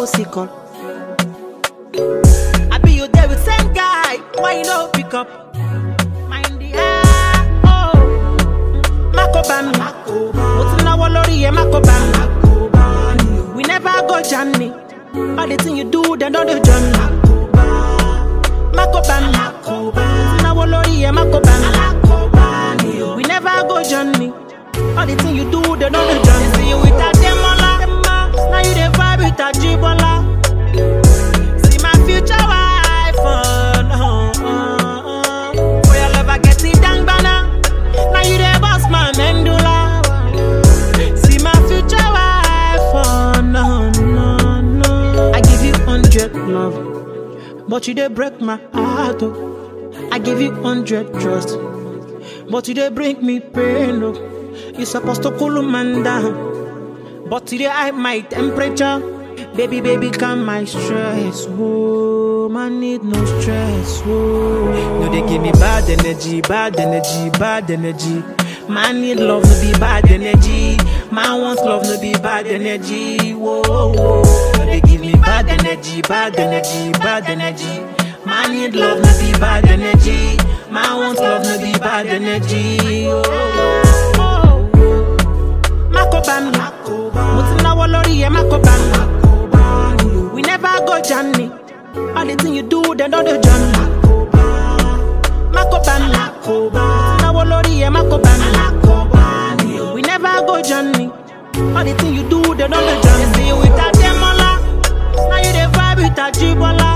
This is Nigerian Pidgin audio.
OC call. I be you there with same guy. Why you no pick up? Mind the air. Oh. Mako bami. Mo ti náwó lórí ẹ̀ Mako bami. We never go journey. All the thing you do, they don't do journey. Mako bami. Mo ti náwó lórí ẹ̀ Mako bami. We never go journey. All the thing you do, they don't do journey. See you with a demola. Now you the vibe with a jibola. See my future wife. Oh, no, oh, oh. For your love, I get it dang bana. Now you the boss man, Mendula. See my future wife. Oh, no, no, no. I give you hundred love, but you they break my heart. Oh. I give you hundred trust, but you they bring me pain. Oh. You supposed to cool man down, but today I my temperature. Baby, baby, calm my stress. Whoa, man need no stress. Whoa, no they give me bad energy, bad energy, bad energy. Man need love, no be bad energy. Man wants love, no be bad energy. Whoa, whoa. No they give me bad energy, bad energy, bad energy. Man need love, no be bad energy. Man wants love, no be bad energy. Oh, oh, oh. Mako bami, mo ti náwó lórí ẹ̀ Mako bami. We never go journey. All the thing you do, they don't do journey. Mako bami, mo ti náwó lórí ẹ̀ Mako bami. We never go journey. All the thing you do, they don't do journey. See you with a demola, now you the vibe with a jibola.